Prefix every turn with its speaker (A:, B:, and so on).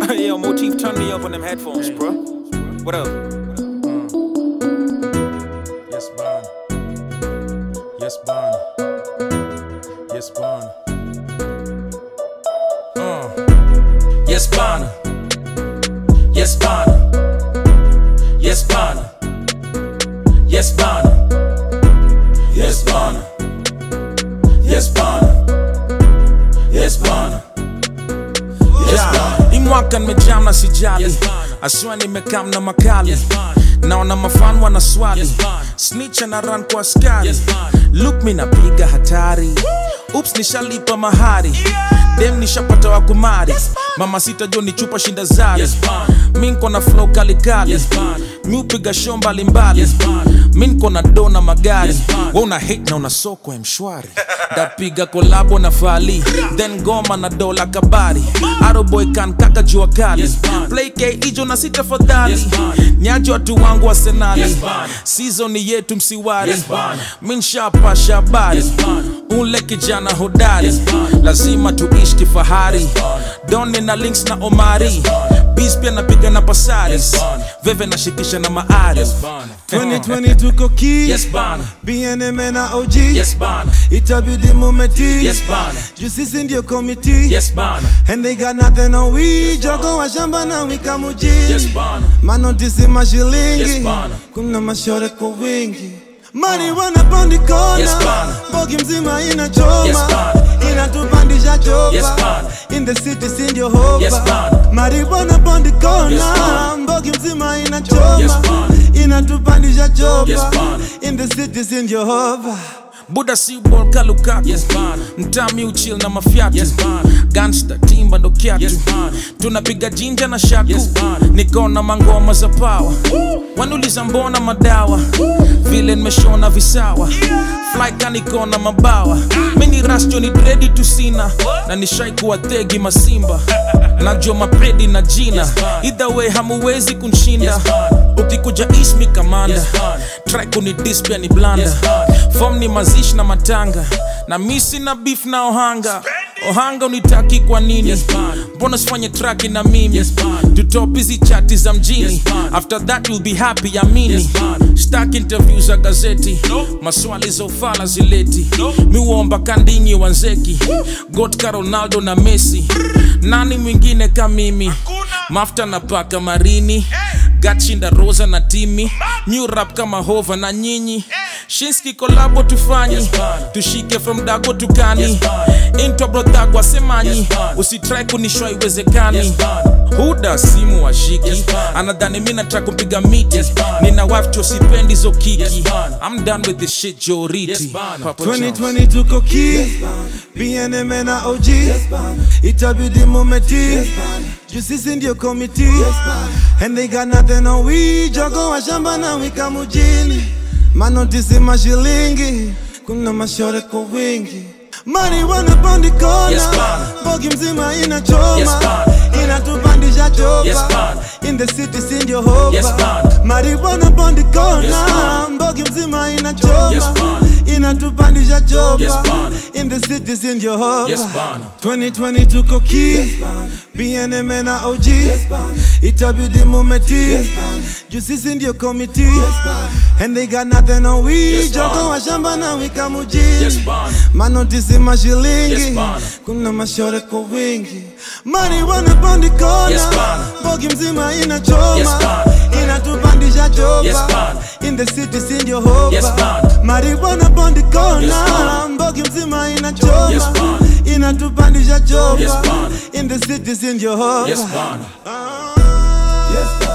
A: Yo, Motif, turn me up on them headphones, bro. What up?
B: Yes, Bana. Yes, Bana. Yes, Bana. Uh. Yes, Bana. Yes, Bana. Yes, Bana. Yes, Bana. Yes, Bana. Yes, Bana. Yes, Bana. Yes, Bana.
C: imwaka nimejam na sijali
B: Yes, bana.
C: aswa nimekam na makali
B: Yes, bana.
C: naona mafan wana swali
B: Yes, bana.
C: snitch na run kwa askari
B: Yes, bana.
C: look mi napiga hatari ups nishalipa mahari dem nishapata wa kumari mama sita jo ni chupa shinda zari
B: Yes, bana.
C: mi nko na flow kalikali
B: Yes, bana.
C: mi upiga show mbalimbali
B: Yes, bana.
C: mi nko na do na magari
B: Yes, bana.
C: we una hate na una soko ya mshwari dapiga kolabo na fali then goma na dola kabari aroboy kan kaka jua kali
B: Yes, bana.
C: play k ijo na sita fadhali
B: Yes, bana.
C: nyaji watu wangu wa senali
B: Yes, bana.
C: sizoni yetu msiwari
B: Yes, bana.
C: mi nshapasha habari
B: Yes, bana.
C: ule kijana hodari
B: Yes, bana.
C: lazima tuishi kifahari
B: bana.
C: doni na links na omari
B: bana.
C: bis pia napiga na pasaris
B: Yes, bana.
C: veve nashikisha na maari
B: Yes, Bana.
D: 2020 tuko ki
B: Yes, Bana.
D: BNM na OG
B: Yes, Bana.
D: itabidi mumeti
B: Yes, Bana.
D: juu sisi ndio komiti
B: Yes, Bana.
D: and they got nothing on we jogo wa shamba na wika mujini
B: Yes, Bana.
D: manotisi mashilingi
B: Yes, bana.
D: kuna mashore kwa wingi mari wanapandi kona
B: Yes, bana.
D: bogi mzima inachoma
B: Yes, bana.
D: inatupandisha chopa
B: Yes, bana.
D: in the city sindio hopa
B: Yes, bana.
D: mari wanapandi kona
B: Yes, bana.
D: bogi mzima inachoma
B: Yes, bana.
D: inatupandisha chopa
B: Yes, bana.
D: in the city sindio hopa
C: buda si bol kalukaku
B: Yes, bana.
C: mtami uchil na mafyatu
B: Yes, bana.
C: gangsta timba ndo kyatu
B: Yes, bana.
C: tunapiga jinja na shaku
B: Yes, bana.
C: nikona mangoma za pawa wanuliza mbona madawa vile nimeshona visawa flyka nikona mabawa mini rasjo ni dredi tusina na nishai kuwa thegi masimba najua mapredi na jina
B: Yes, bana.
C: either way hamuwezi kunshinda
B: Yes, bana.
C: ukikuja ismi kamanda
B: Yes, bana.
C: track ni dispia ni blanda
B: Yes, bana.
C: fom ni mazishi na matanga na misi na beef na ohanga ohanga unitaki kwa nini
B: Yes, bana.
C: mbona sifanye traki na mimi
B: Yes, bana.
C: tutop hizi chati za mjini
B: Yes, bana.
C: after that you'll be happy amini
B: Yes, bana.
C: stak interview za gazeti maswali za ufala zileti miuomba kandinyi wanzeki gotka ronaldo na messi nani mwingine ka mimi mafta na paka marini gachinda rosa na timi new rap kama hova na nyinyi shinski kolabo tufanyi
B: Yes, bana.
C: tushike from dago tukani
B: Yes, bana.
C: intwa brodhagwa semanyi
B: Yes, bana.
C: usitrai kunishwa iwezekani
B: Yes, bana.
C: huda simu washiki
B: Yes, bana.
C: anadhani mi nataka kumpiga miti
B: Yes, bana.
C: nina wife cho sipendi zo kiki
B: Yes, bana.
C: i'm done with this shit joriti
B: Yes, bana.
C: Papa John's.
D: 2020 tuko ki BNM na OG itabidi mumeti juu sisi ndio komiti and they got nothing on we jogo wa shamba na wika mujini manotisi mashilingi kuna mashore kwa wingi mari wanapandi kona
B: Yes, bana.
D: bogi mzima inachoma
B: Yes, bana.
D: inatupandisha chopa
B: Yes, bana.
D: in the city sindio hopa
B: Yes, bana.
D: mari wanapandi kona
B: Yes, bana.
D: mbogi mzima inachoma
B: Yes, bana.
D: inatupandisha chopa
B: Yes, bana.
D: in the city sindio hopa
B: Yes, bana.
D: 2020 tuko ki BNM na OG itabidi mumeti juu sisi ndio komiti and they got nothing on we
B: Yes,
D: jogo
B: bana.
D: wa shamba na wika
B: Yes,
D: mujini
B: bana.
D: manotisi mashilingi
B: Yes, bana.
D: kuna mashore kwa wingi mari wanapandi kona
B: Yes, bana.
D: bogi mzima inachoma
B: Yes, bana.
D: inatupandisha chopa
B: Yes, bana.
D: in the city sindio hopa
B: Yes, bana.
D: mari wanapandi kona
B: Yes, bana.
D: mbogi mzima inachoma
B: Yes, bana.
D: inatupandisha chopa
B: Yes, bana.
D: in the city sindio hopa
B: Yes, bana.
D: Ah.